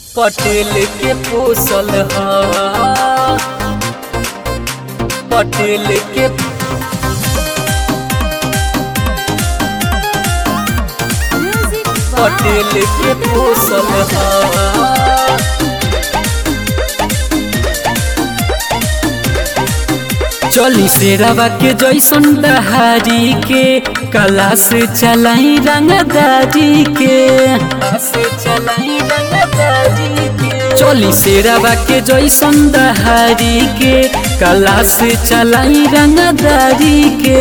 पटेल के पोसल ह पटेल के पटेल के पोसल ह चली से रवा के जैसन दहारी के कला से चलाई रंगदारी के से चलाई रंगदारी के चली से रवा के जैसन दहारी के कला से चलाई रंगदारी के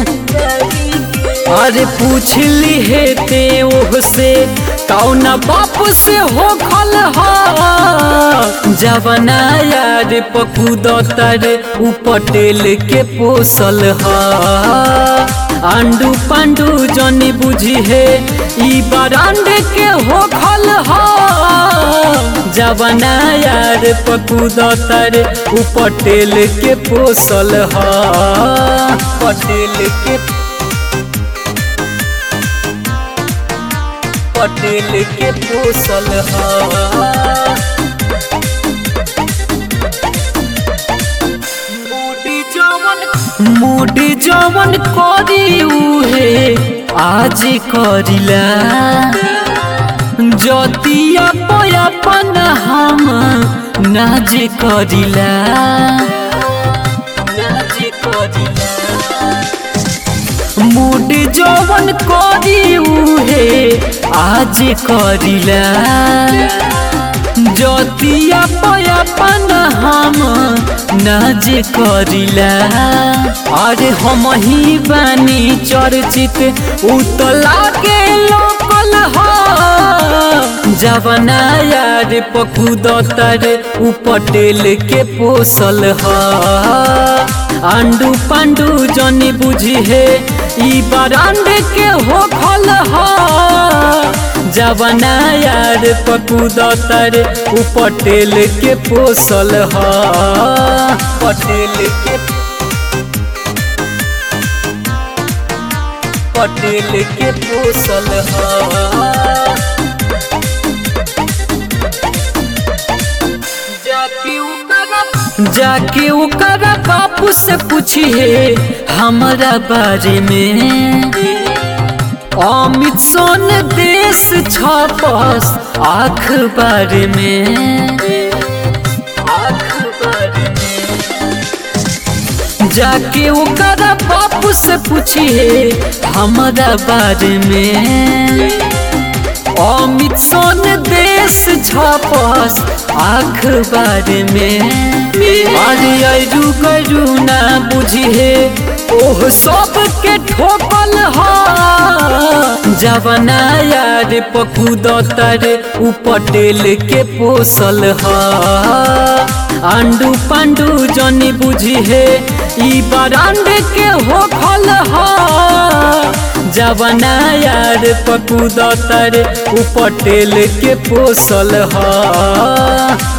अरे पूछ ली है ते ओह से कौन बाप से हो खल जवना यार पकुद तर उ पटेल के पोसल ह आंडू पांडू जनी बुझी है ई बरांड के हो खल जवना यार पकुद तर उ पटेल के पोसल ह पटेल के पटेल के पोसल ह मुडी जवन करी उहे आज करिला जतिया पयापन हम नाज करिला नाज करिला मूड जवन करी उहे आज करिला जतिया पयापन हम नाज करिला अरे हम ही बानी चर्चित उतला के लोकल ह जवना यार पकुद तर उ पटेल के पोसल ह आंडू पांडू जनी बुझी है ई बरांड के हो खल जवना यार पकुद तर उ पटेल के पोसल ह पटेल के पटेल के पोसल ह जाके ओकरा बापू से पूछिए हमारा बारे में अमित सोन देश छपस अखबार में जाके ओकरा बापू से पूछिए हमारा बारे में अमित सोन देश छपस अखबार में अरे अरू गरू ना बुझिए ओह सब के ठोकल ह जवना यार पकुद तर उ पटेल के पोसल ह आंडू पांडू जनी बुझी है ई बरांड के हो खल जवना यार पकुद तर उ पटेल के पोसल ह